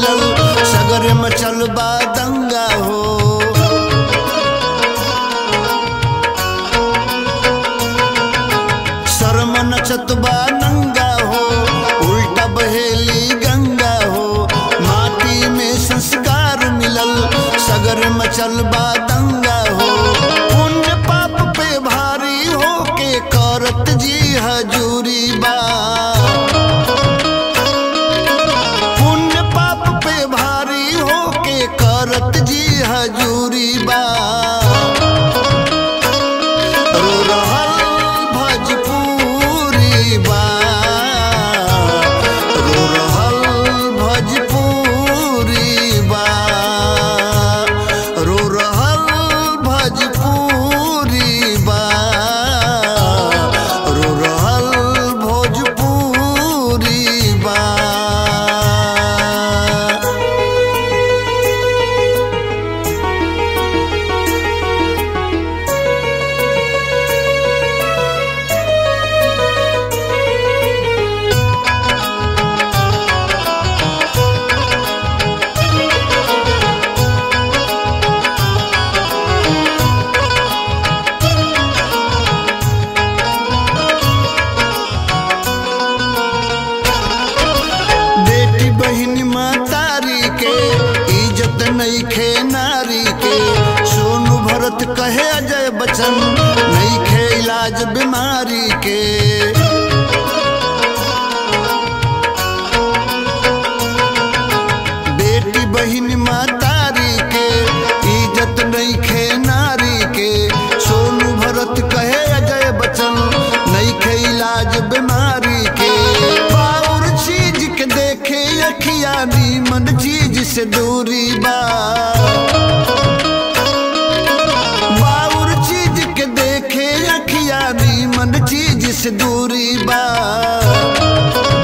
मिलल सगर मचल बा दंगा हो शर्म नचत बा नंगा हो उल्टा बहेली गंगा हो माटी में संस्कार मिलल सगर मचल बा दंगा हो पुण्य पाप पे भारी हो के करत जी हजूरी बा पुण्य पाप पे भारी हो के करत जी हजूरी बा रो रहल भजपुरी बा रो रहल भजपुरी बा रो रहल भजपुरी बा रो रहल भोजपुरी बा बेटी बहन मातारी के इज्जत नहीं खे नारी के सोनू भरत कहे अजय बच्चन नहीं खे इलाज बीमारी के बेटी बहन मातारी के इज्जत नहीं खे नारी के सोनू भरत कहे अजय बच्चन नहीं खे इलाज बीमारी के बाउर चीज के देखे अखिया नीमन चीज से दूरी बा बाउर चीज के देखे अखिया नीमन चीज से दूरी बा